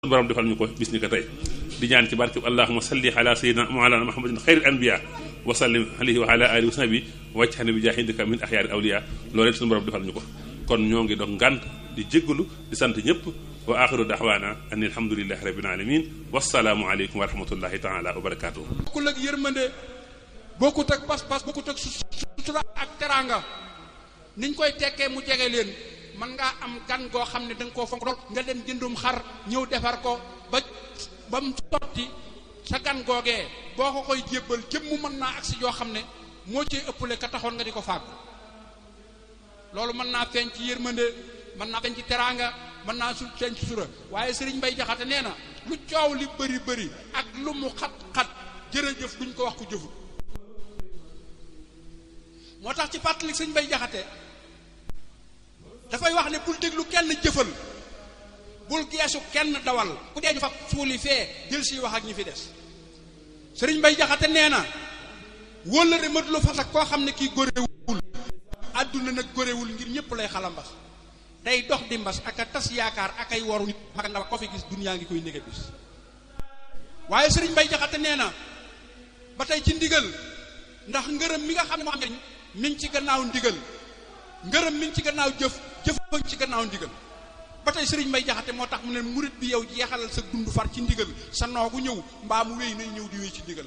borom defal ñu ko bis ni ko tey di ñaan ci barke allahuma salli ala sayyidina mawlana muhammadin xayril anbiya wa sallim alayhi wa ala alihi wa sahbi wàccaxane bi jaahidika min axyaari awliya loolu rek suñu borom defal ñu ko kon ñoo ngi doon ngànt di jéggalu di sant ñëpp wa axiru daxwaana an alhamdulilahi rabbil alamin wasalaamu aleykum wa rahmatullahi taala wa barakatuh bokkul ak yërmande bokkut ak pas-pas bokkut ak sutura ak teraanga niñ koy tekkee mu jege leen mën ngaa am gan goo xam ne da nga koo fonk lool nga dem jëndum xar ñëw defar ko ba ba mu sotti sa gan googee boo ko koy jébbal jëm mu mën naa agsi yoo xam ne moo ci ëppale ka taxoon nga di ko fàggu loolu mën naa feeñ ci yërmande mën naa feeñ ci teraanga mën naa su feeñ ci sura waaye sëriñ Mbay Jaxate nee na lu coow li bëri bëri ak lu mu xat-xat jërëjëf duñ ko wax ku jëfut moo tax ci fàttali sëriñ Mbay Jaxate dafay wax ne bul déglu kenn jëfal bul geesu kenn dawal ku dee ñu fa suuli fee jël si wax ak ñi fi des sëriñ Mbay Jaxate nee na wóllëre mat lu fas ak koo xam ne kii góorewul àdduna nag góorewul ngir ñëpp lay xalambas day dox di mbas ak a tas yaakaar ak ay waru nit mag ndaw ko fi gis dunyaa ngi koy nége bis waaye sëriñ Mbay Jaxate nee na ba tey ci ndigal ndax ngërëm mi nga xam ne moo am njariñ mi ngi ci gannaaw ndigal ngërëm mi ngi ci gannaaw jëf jëf ci gannaaw ndigal ba tey sëriñ Mbay Jaxate moo tax mu ne murit bi yow jeexalal sa dund far ci ndigal sa noogu ñëw mbaa mu wéy nay ñëw di wéy ci ndigal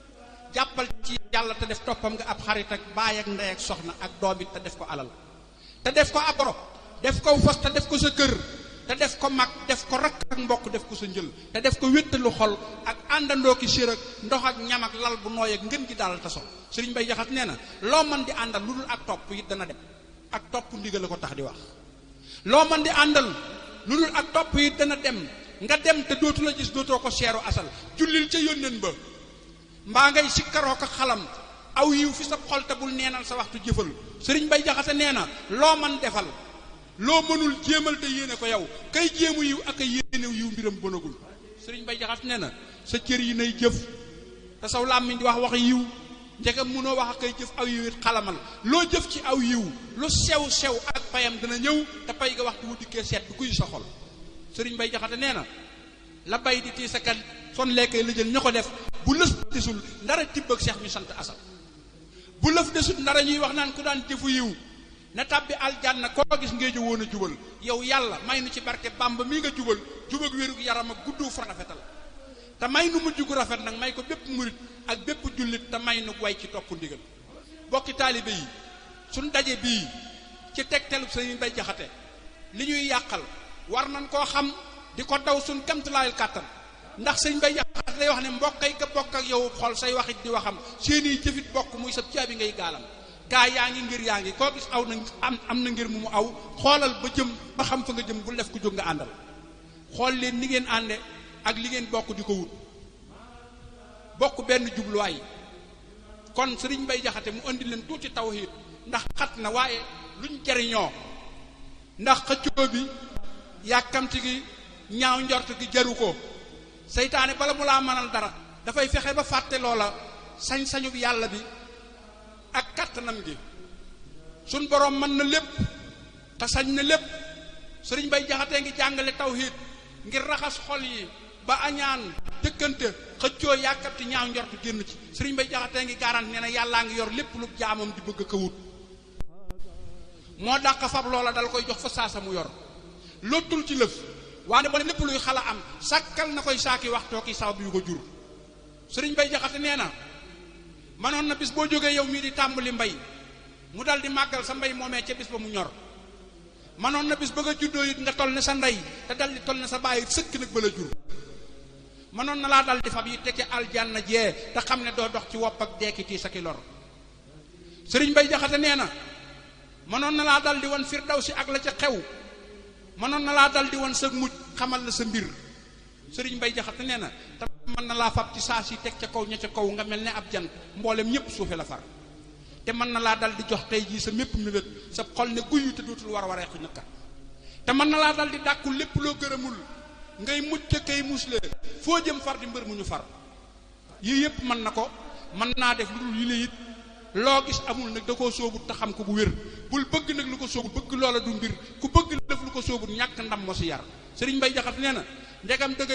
jàppal ci yàlla te def toppam nga ab xarit ak baay ak ndey ak soxna ak doom it te def ko alal te def ko ab boro def ko fas te def ko sa kër te def ko mag def ko rakk ak mbokk def ko sa njël te def ko wéttalu xol ak àndandoo ki sér ak ndox ak ñam ak lal bu nooy ak ngën gi daal te so sëriñ Mbay Jaxate nee na loo mën di àndal lu dul ak topp it dana dem ak topp ndigal la ko tax di wax loo mën di àndal lu dul ak topp it dana dem nga dem te dootu la gis dootoo ko seeru asal jullil ca yónneen ba mbaa ngay sikkaroo ko xalam aw yiw fi sa xol te bul neenal sa waxtu jëfal sëriñ Mbay Jaxate nee na loo man defal loo mënul jéemal te yéene ko yow kay jéemu yiw ak ay yéenew yiw mbiram bonagul sëriñ Mbay Jaxate nee na sa cër yi nay jëf te saw làmmiñ di wax wax yiw njegam mënoo wax ak ay jëf aw yiw it xalamal loo jëf ci aw yiw lu sew sew ak payam dana ñëw te pay ga waxtu wu dikkee seet du kuy sa xol sëriñ Mbay Jaxate nee na la bay di tii sa kat son lekkay la jël ña ko def bu lëf desul ndara tibb ak seex ñu sant asal bu lëf desut ndara ñuy wax naan ku daan jëfu yiw na tàbbi aljanna koo gis ngee jo woon a jubal yow yàlla may nu ci barke bàmba mi nga jubal jubag wérug yaram ak guddu fa rafetal te may nu mujj gu rafet nag may ko bépp murit ak bépp jullit te may nu way ci topp ndigal bokki taalibe yi suñ daje bii ci tegtelub Sëriñ Mbay Jaxate li ñuy yàqal war nañ koo xam di ko daw suñ kamtulaayal kàttan ndax Sëriñ Mbay Jaxate day wax ne mbokkay ka bokk ak yow xol say waxit di waxam seeni jëfit bokk muy sa caabi ngay gaalam gaa yaa ngi ngir yaa ngi koo gis aw na am am na ngir mu mu aw xoolal ba jëm ba xam fa nga jëm bu def ko jóg nga àndal xool leen ni ngeen ànde ak li ngeen bokk di ko wut bokk benn jubluwaay kon sëriñ Mbay Jaxate mu indi leen tuuti tawhiid ndax xat na waaye luñ jariñoo ndax xëccoo bi yàkkamti gi ñaaw njort gi jaru ko seytaane bala mu laa mënal dara dafay fexe ba fàtte loola sañ-sañu yàlla bi ak kattanam gi suñ boroom mën na lépp te sañ na lépp sëriñ Mbay Jaxate ngi jàngale tawhiid ngir raxas xol yi ba añaan jëkkante xëccoo yàkkati ñaaw njort génn ci sëriñ Mbay Jaxate ngi garant nee na yàllaa ngi yor lépp lu jaamam di bëgg ka wut moo dàq fab loola dal koy jox fa saasa mu yor lottul ci lëf waane ba lépp luy xala am sàkkal na koy saaki waxtoo ki sabab yu ko jur sëriñ Mbay Jaxate nee na manoon na bis boo jógee yow mii di tàmbali mbay mu dal di màggal sa mbay moomee ca bis ba mu ñor manoon na bis ba nga juddoo it nga toll ne sa ndey te dal di toll ne sa bàyyi sëkk nag ba la jur manoon na laa dal di fab yi tekke aljanna jee te xam ne doo dox ci wopp ak deekiti sa ki lor sëriñ Mbay Jaxate nee na manoon na laa dal di wan firdawsi ak la ca xew manoon na laa dal di wan sa mujj xamal la sa mbir sëriñ Mbay Jaxate nee na te mën na laa fab ci saa si teg ca kaw ña ca kaw nga mel ne ab jant mboolem ñépp suufe la far te mën na laa dal di jox tey jii sa mépp mébét sa xol ne guyu te dootul war a waree xi nëkka te mën na laa dal di dàkku lépp loo gërëmul ngay mucc kay musle foo jëm far di mbër mu ñu far yii yépp mën na ko mën naa def lu dul yi la it loo gis amul nag da koo soobut te xam ko bu wér bul bëgg nag lu ko soobut bëgg loola du mbir ku bëgg def lu ko soobut ñàkk ndam moo si yar sëriñ Mbay Jaxate nee na ndegam dëgg